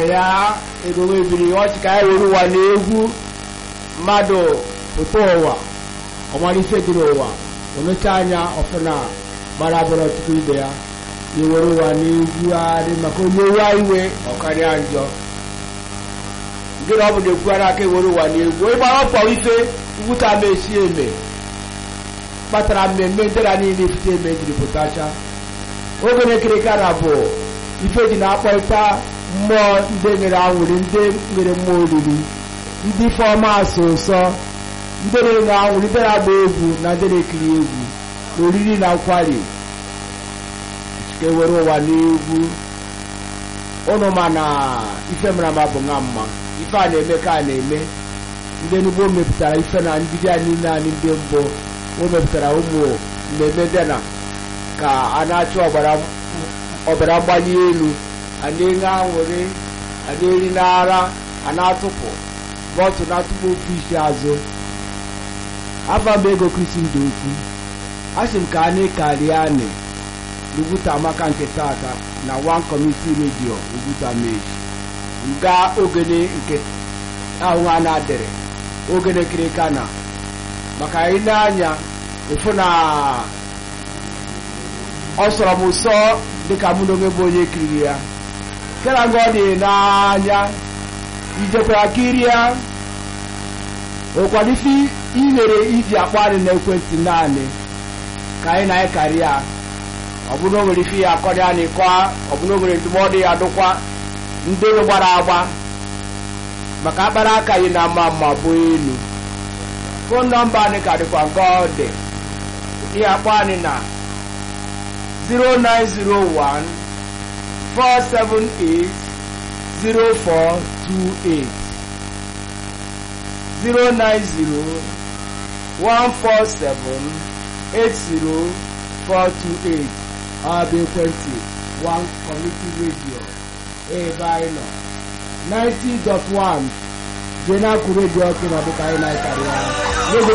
ya ego mebiri ọchị ka ya were ụwa na egwu mmadụ pụta ụwa ọmalife dị n'ụwa omecha anya ọfụna gbara bụrụ ọtụtụ ibe ya iwere ụwa na egwugharị maka onye wa iwe ọkarịa njọ gịnị ọ bụ na ekwughara aka ewere ụwa na egwu ịgbara ọkpọ ife ngwụta ma esi eme kpatara mmemme ndera niile ifite eme jiri pụtacha oge na-ekirikara bụ ife ji na-akpọta mmụọ ndị nwere anwụrụ ndị nwere mmụọ oriri ndị fọma asụ ụsọ ndị na-enwe anwụrụ ndị na-agba egwu na ndị na-ekiri egwu na oriri na nkwari ka ewere ụwa n'egwu ụnụ ma na ife mara ma bụ nwa mma ife a na-eme ka a na-eme ndị enugbo mepụtara ife na mbido a niile anyị ndị mbụ o mepụtara ụmụ mmemme dị na ka a na-achụ ọbara mgbali elu a na-enye anwụrị a na-eri n'ara a na-atụpụ bọtụ na-atụpụ ofu isi azụ afa m ego kristi ndụ okwu a sị m ka anyị karịa anyị n'Ugwuta Amaka nke tata na one community radio Ugwuta Mage nga ogene nke ahụ a na-adịrị ogene kirika na maka anyị na-anya efu na ọ sọrọ m ụsọ dịka mụ na onwe bụ onye kiriri ya kera nga ọ dị n'anya ijekwara kiri ya ụkwado ife ihere iji akpọ anyị n'ekwentị naanị ka anyị na-anyị karịa ọ bụrụ na o nwere ife ya akọrị anyị kọa ọ bụrụ na o nwere ndụmọdụ ya dụkwa ndị gbara agba maka akpara aka anyị na-ama mma bụ elu fon nọmba anyị ka dịkwa nke ọ dị ihe akpọ anyị na 0901 478 0428 090 147 80428 ọ bụ ekwentị one community radio ebe anyị nọ 90.1 jee na-akụ redio ọkụ na dịka anyị na-akarị ya